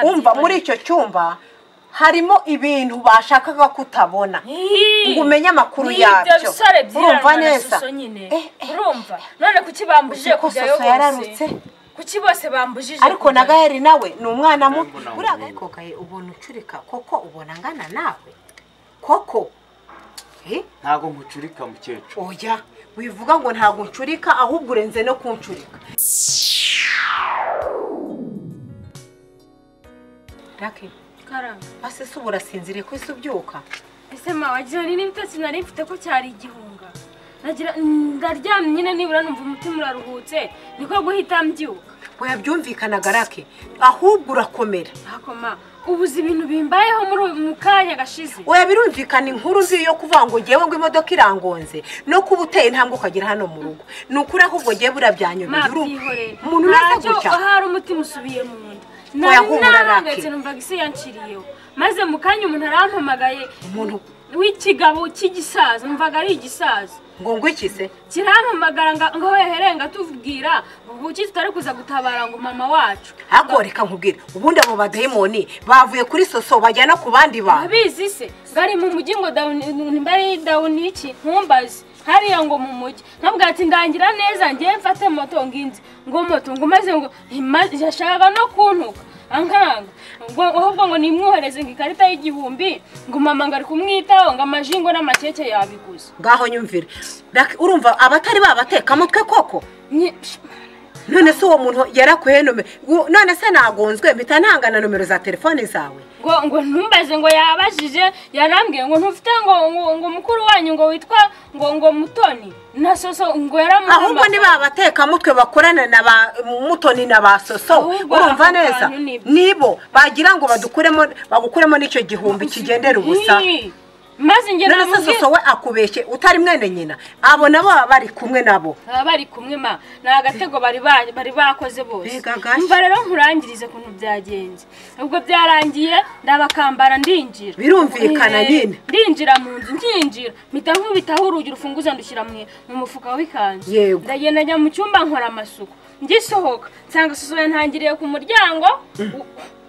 umva muri icyo cyumba harimo ibintu bashakaga ko utabona ngo umenye amakuru yabyo bisore urumva byiranwa na neza suso nyine Eh, eh, urumva none kuki bambujije ko kujyayo soso yararutse bose kuki bose bambujije ariko na kujyayo? gaheri nawe ni umwana muto Mbona uriya umuhungu. gaheri kogaye ubona ucurika koko ubona angana nawe koko Eh, ntago nkucurika mukecuru oya wivuga ngo ntabwo uncurika ahubwo urenze no kuncurika Raki, karanga ase se ubu urasinziriye ko isi ubyuka ese mawe jyana n'ibitotsi nari mfite ko cyari igihunga Nagira- ndaryamye nyine nibura numva umutima uraruhutse niko guhita mbyuka wabyumvikanaga rake ahubwo urakomera ntako ma ubuze ibintu bimbayeho muri uyu mu kanya gashize oya birumvikana inkuru uzi yo kuvuga ngo ngewe ngo imodoka irangonze no kuba uteye intambwe ukagera hano mu rugo ni ukuri ahubwo ngewe burabyanyureye ma urumva. byihorere umuntu umeze gutya ahari umutima usubiye mu nda Oya, nari humura, narahangayitse Lucky. numvaga isi yanciriyeho maze mu kanya umuntu arampamagaye Umuntu. w'ikigabo cy'igisaza numvaga ari igisaza ngo ngwiki se kirampamagara nga- ngo heherenga atubwira ubuki tutari kuza gutabara ngo mama wacu ahubwo reka nkubwire ubundi abo badayimoni bavuye kuri soso bajyana ku bandi bantu abizi se ngari mu mujyi ngo dawuni mbari dawuni iki nkumbaze hariya ngo mu mujyi nkabwira ati ndangira neza ngiye mfate moto nginzi ngo moto ngo maze ngo ntima- yashakaga no kuntuka ankanga ngo ahubwo ngo nimwohereze ngo ikarita y'igihumbi ngo mama ngari kumwitaho ngo amajingo n'amakeke yabiguze ngaho nyumvire Lucky, urumva abatari babatekamutwe koko Nyi- none se uwo muntu yarakuhe nomero ngo- none se nagonzwe mpita ntangana nomero za telefone zawe ngo ngo ntumbaze ngo yabajije yarambwiye ngo ntufite ngo ngo ngo mukuru wanyu ngo witwa ngo ngo mutoni na soso ngo yaramuhamagaye ahubwo ni ba batekamutwe bakorana na ba mutoni na ba soso Ahubwo urumva abo neza bantu ni- nibo bagira ngo badukuremo bagukuremo n'icyo gihumbi kigendera ubusa Ii, maze ngero none se soso we akubeshye utari mwene nyina abo nabo baba bari kumwe nabo baba bari kumwe ma ni agatego bari ba- bari bakoze bose Mbega gashya. mva rero nkurangirize ukuntu byagenze ubwo byarangiye ndabakambara ndinjira Birumvikana Eh, nyine. ndinjira mu nzu nkinjira mpita nkubitaho urugi rufunguza ndushyira mu mu mufuka w'ikanzu Yego. ndagenda njya mu cyumba nkora amasuku ngisohoka nsanga soso yantangiriye ku muryango w-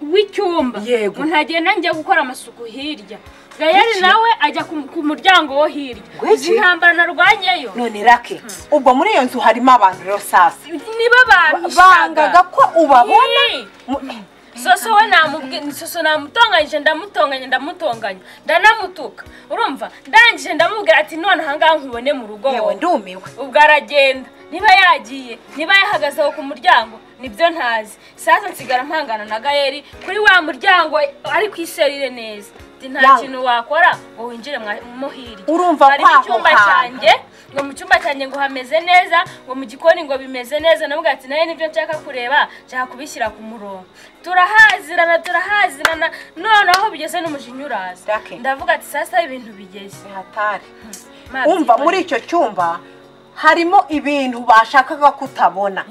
w'icyumba Yego. ngo ntagenda njya gukora amasuku hirya gayari nawe ajya ku ku muryango wo hirya Gwiki. izi ntambara narwanyeyo none rake ubwo muri iyo nzu harimo abantu rero sasa niba bangaga bampishaga ko ubabona Ii. Mu- soso we namubwi- soso namutonganyije ndamutonganya ndamutonganya ndanamutuka urumva ndangije ndamubwira ati none ahangaha nkubone mu rugo yewe wowe." ndumiwe ubwo aragenda niba yagiye niba yahagaze aho ku muryango nibyo ntazi sasa nsigara mpangana na gayeri kuri wa muryango ari ku iserire neza Ati, nta Yawe. kintu wakora ngo winjire mwa- mo hirya Urumva Bari mu kwaho cyumba hantu. cyanjye ngo mu cyumba cyanjye ngo hameze neza ngo mu gikoni ngo bimeze neza navuga ati nawe nibyo nshaka kureba nshaka kubishyira ku murongo turahazirana turahazirana noneho bigeze n'umujinya uraza Rake. ndavuga ati sasa ibintu bigeze hatari Ma, umva byihorere. muri icyo cyumba harimo ibintu bashakaga ko utabona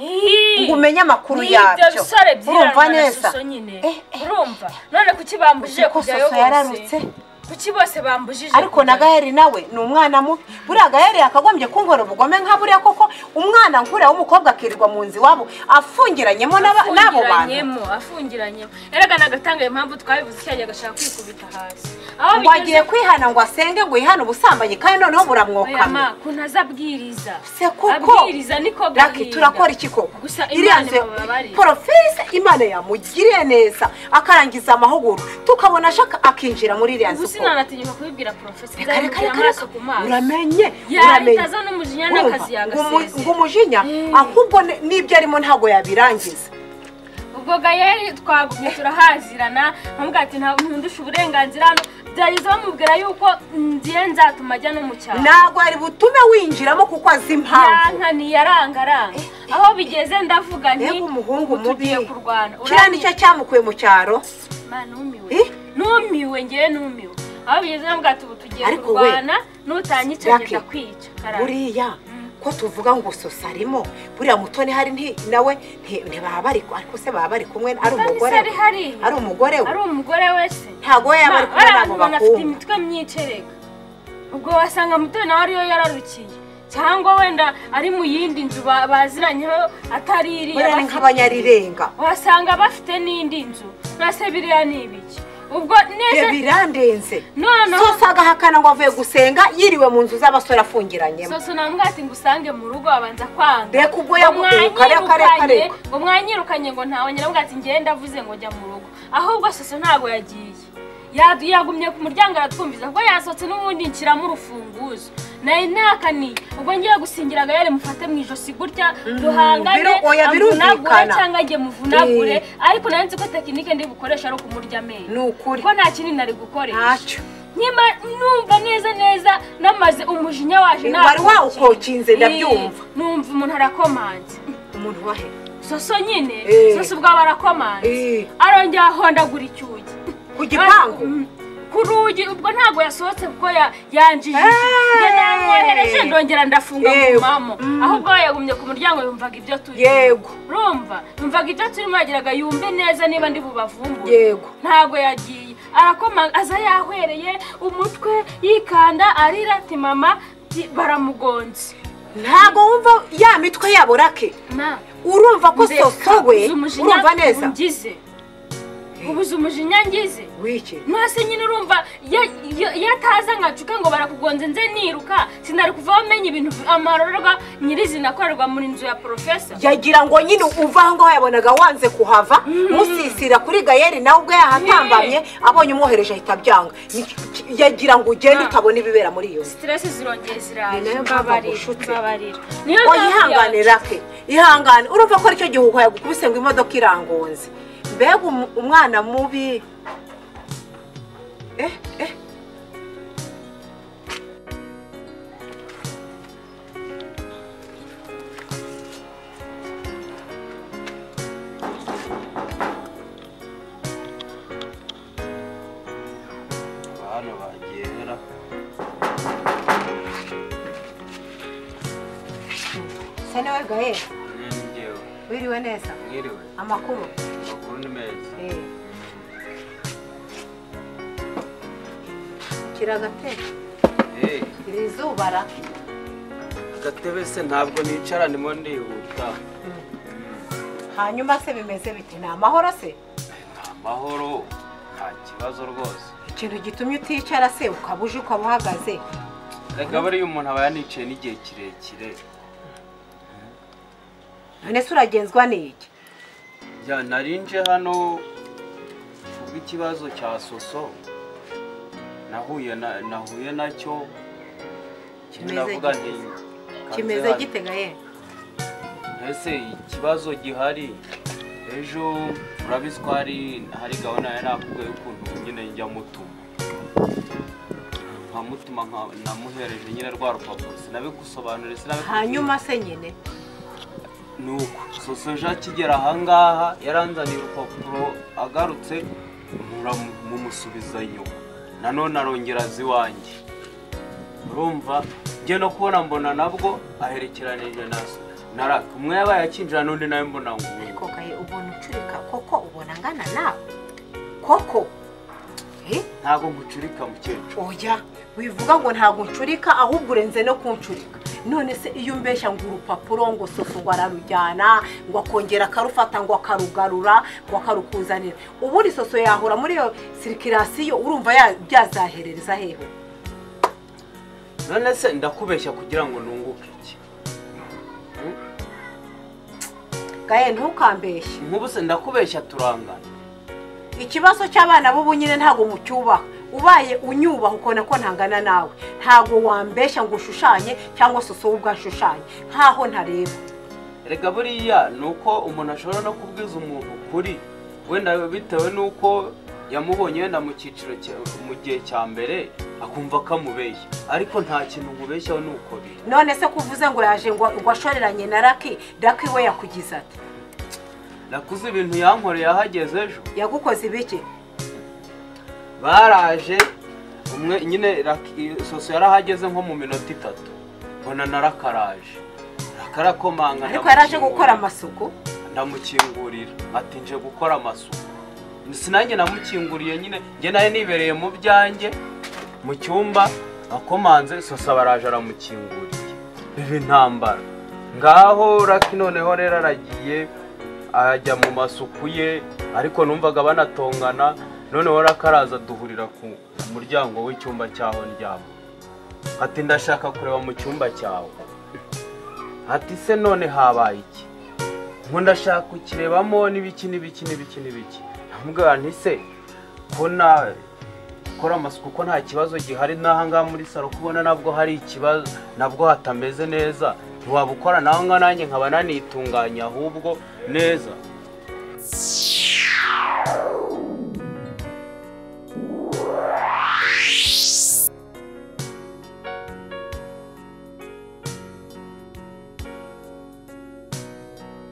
ngo umenye amakuru yabyo bisore urumva byiranwa na neza soso nyine Eh, eh. urumva none kuki bambujije Kuko kujyayo soso yararutse bose kuki bose bambujije ariko na kujyayo? gaheri nawe ni umwana mubi buriya gaheri yakagombye kunkora ubugome nka buriya koko umwana nkuriya w'umukobwa akirirwa mu nzu iwabo afungiranyemo n'aba- n'abo bantu afungiranyemo afungiranyemo erega nagatangaye impamvu twabivuze cyagiye agashaka kwikubita hasi aho ngo agiye kwihana ngo asenge ngo yihane ubusambanyi kandi noneho buramwokamye kuntu azabwiriza se kuko abwiriza niko Lucky, turakora iki koko Gusa iriya Imana nzu imubabarire. porofise imana yamugiriye neza akarangiza amahugurwa tukabona ashaka akinjira muri iriya nzu ubu koko. sinanatinyuka kubibwira porofesi Reka, reka, nzabibwira reka, amaraso reka. ku maso uramenye uramenye. yaritaza n'umujinya n'akazi Urumva, ngo umu- ngo yagasezera umujinya Mm. ahubwo ni- n'ibyo arimo ntabwo yabirangiza ubwo gayeri twagumye turahazirana nkavuga ati nta ntundusha uburenganzira hano byageze bamubwira yuko ngiye nzatuma ajya no mu cyaro ntabwo yari butume winjiramo kuko azi impamvu yankaniye arangaranga aho bigeze ndavuga nti mbega umuhungu ubu mubi tugiye kurwana kiriya nicyo cyamukuye mu cyaro Ma, numiwe Eh? numiwe ngewe numiwe aho bigeze ndavuga ati ubu tugiye Ariko we, kurwana nutanyica Lucky, ngenda kwica karara. buriya ko tuvuga ngo sosa arimo buriya mutoni hari nti nawe nti- ntibaba bari ariko se baba bari kumwe ari Kandi se umugore ari hariya? ari umugore we ari umugore wese ntabwo we yaba ari kumwe n'abo abantu banafite bahungu imitwe myinshi erega ubwo wasanga mutoni nawe ariyo yararukiye cyangwa wenda ari mu yindi nzu ba- baziranyeho atari iriya buriya ni bafite. nk'abanyarirenga wasanga bafite n'indi nzu mbese biriya ni ibiki ubwo neza Ibyo birandenze Noneho- sose agahakana ngo avuye gusenga yiriwe mu nzu z'abasore afungiranyemo soso namubwira ati ngusange mu rugo abanza kwanga Mbega ubwo yaguturuka ariko ariko ariko. ngo mwanyirukanye ngo ntawe nyirabwo ati ngenda avuze ngo jya mu rugo ahubwo soso ntabwo yagiye Yadu- yagumye ku muryango aratwumviza ubwo yasohotse n'ubundi nshyiramo urufunguzo nari nakaniye ubwo ngiye gusingira agayare mufate mu ijosi gutya duhangane biru- oya, amvunagure birumvikana. cyangwa ajye muvunagure Eh. ariko nari nzi ko tekinike ndi bukoresha ari ukumurya amenyo ni ukuri kuko nta kindi nari gukoresha ntacyo nyima numva neza neza namaze umujinya waje Eh, wari nakukiye. wawukokinze, Eh, ndabyumva. numva umuntu arakomanze umuntu wahe soso nyine Eh. soso ubwabo arakomanze Eh. arongera ahondagura icyugi ku gipangu Mm, ku rugi ubwo ntabwo yasohotse kuko ya- yanjijije Eh. njye namwohereje ndongera ndafunga mu Yego. mamo Mm. ahubwo yagumye ku muryango yumvaga ibyo turi yego rumva yumvaga ibyo turimo yagiraga yumve neza niba ndi bubavumbure yego ntabwo yagiye arakoma aza yahwereye umutwe yikanda arira ati mama ti- baramugonze ntabwo wumva ya mitwe yabo rake na urumva ko ndeka, soso we uzi umujinya urumva neza ngize ubuze umujinya ngize wiki ntase nyine urumva ya- ya- yataza nkacuka ngo barakugonze nze niruka sinari kuva bamenya ibintu amarorwa nyirizina akorerwa muri nzu ya porofesa yagira ngo nyine uva aho ngaho yabonaga wanze kuhava musisira kuri gayeri nawe ubwo yahatambamye abonye umwohereje ahita abyanga Ni- yagira ngo ugende Ah. utabona ibibera muri iyo nzu siteresi Ni zirongeye nayo ziraje mpamvu agushutse. mbabarira niyo ngo mpamvu yihangane yaje. rake ihangane urumva ko aricyo gihuha yagukubise ngo imodoka irangonze mbega um- umwana mubi eh eh hano bagera se nawe gayeri ngewe wiriwe neza mwiriwe amakuru amakuru ni meza eh kiragateka Eh, iri zuba ra agatebe se ntabwo nicara ndimo ndihuta hanyuma se bimeze bite ni amahoro se amahoro nta kibazo rwose ikintu gitumye uticara se ukaba uje ukaba uhagaze reka buriya umuntu aba yanicaye n'igihe kirekire none se uragenzwa n'iki ya narinje hano kubw'ikibazo cya soso nahuye na- nahuye nacyo kimwe Kimeze navuga gite? nti kimeze kanze gitega ye hano. ese ikibazo gihari ejo urabizi ko hari hari gahunda yari nakubwiye y'ukuntu nyine njya mutuma nkamutuma nka- namuhereje nyine rwa rupapuro sinabigusobanurire sinabikugira. hanyuma se nyine nuko soso ejo akigera ahangaha yaranzaniye urupapuro agarutse mpura mu- mumusubiza inyuma nanone arongera azi iwanjye urumva njye no kubona mbona nabwo aherekeranije na naraka umwe yabaye akinjira n'undi nawe mbona ngo ariko gaye ubona ucurika koko ubona angana nawe koko Eh, ntabwo nkucurika mukecuru oya wivuga ngo ntabwo ncurika ahubwo urenze no kuncurika none se iyo umbeshya ngo urupapuro ngo soso ngo ararujyana ngo akongera akarufata ngo akarugarura ngo akarukuzanira ubundi soso yahura muri iyo sirikirasiyo urumva ya- byazaherereza hehe none se ndakubeshya kugira ngo nunguke iki gaye ntukambeshye nk'ubu se ndakubeshya turangana ikibazo cy'abana b'ubu nyine ntabwo mucyubaha ubaye unyubaha ukabona ko ntangana nawe ntabwo wambeshya ngo ushushanye cyangwa se wowe ubwo ashushanye nkaho ntareba erega buriya ni uko umuntu ashobora no kubwiza umuntu kuri wenda bitewe n'uko yamubonye wenda mu cyiciro cya- mu gihe cya mbere akumva ko amubeshya ariko nta kintu umubeshyaho ni uko biri none se kuvuze ngo yaje ngo ngo ashoreranye na raki raki we yakugize ati nakuze ibintu yankoreye ahageze ejo yagukoze ibiki baraje umwe nyine Raki- soso yari ahageze nko mu minota itatu mbona narakaraje rakarakomanga ariko yaraje ndamukingurira. gukora amasuku ndamukingurira ati nje gukora amasuku sinanjye namukinguriye nyine njye nawe nibereye mu byanjye mu cyumba akomanze sosa baraje aramukinguriye ibi ntambara ngaho raki noneho rero aragiye ajya mu masuku ye ariko numvaga banatongana noneho raki araza duhurira ku muryango w'icyumba cyaho ndyama ati ndashaka kureba mu cyumba cyawe ati se none habaye iki ngo ndashaka kukirebamo n'ibiki n'ibiki n'ibiki n'ibiki ndamubwira nti se ko nawe gukora amasuku ko nta kibazo gihari n'ahangaha muri salo kubona nabwo hari ikibazo nabwo hatameze neza ntiwaba ukora nawe nanjye nkaba nanitunganya ahubwo neza